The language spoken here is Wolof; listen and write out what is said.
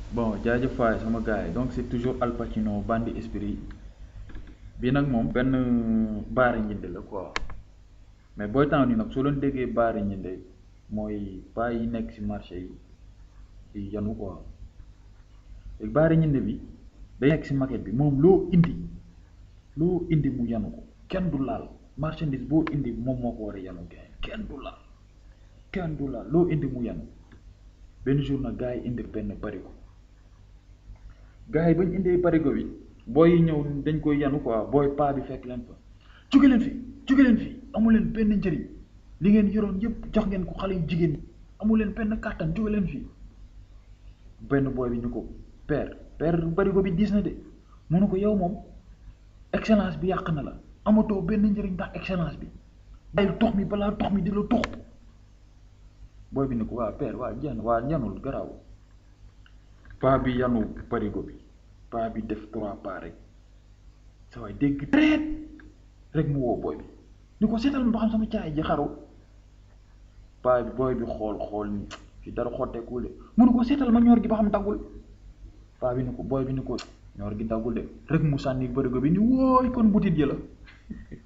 bon jaajëf faay sama gars yi donc c'est toujours Al Pacino Bandi Esprit bi nag moom benn baari njënd la quoi mais booy temps ni nag soo leen déggee baari njënde mooy paa yi nekk ci marché yi di yanu quoi léegi baari njënde bi day nekk ci maquette bi moom loo indi loo indi mu yanu ko kenn du laal marchandise boo indi moom moo ko war a yanu kenn du laal kenn du laal loo indi mu yanu benn jour nag gars yi indi benn barigo gars yi bañ indee barigo bi booy yi ñëw dañ koy yanu quoi booy paa bi fekk leen fa jóge leen fi jóge leen fi amu leen benn njëriñ li ngeen yoroon yëpp jox ngeen ko xale yu jigéen ñi amu leen benn kàttan jóge leen fi benn booy bi ñu ko père père barigo bi diis na de mu ne ko yow moom excellence bi yàq na la amatoo benn njëriñ ndax excellence bi bàyyil tox mi balaa tox mi di la tox booy bi ne ko waa père waa jenn waa ñanul garaaw paa bi yanu barigo bi paa bi def trois pas rek sa waay dégg treet rek mu woo booy bi ni ko seetal ma ba xam sama caay ji xaru paa bi booy bi xool xool ni fi dara xotteekul de mu ne ko seetal ma ñoor gi ba xam daggul paa bi ni ko booy bi ni ko ñoor gi daggul de rek mu sànni barigo bi ni wooy kon butit ji la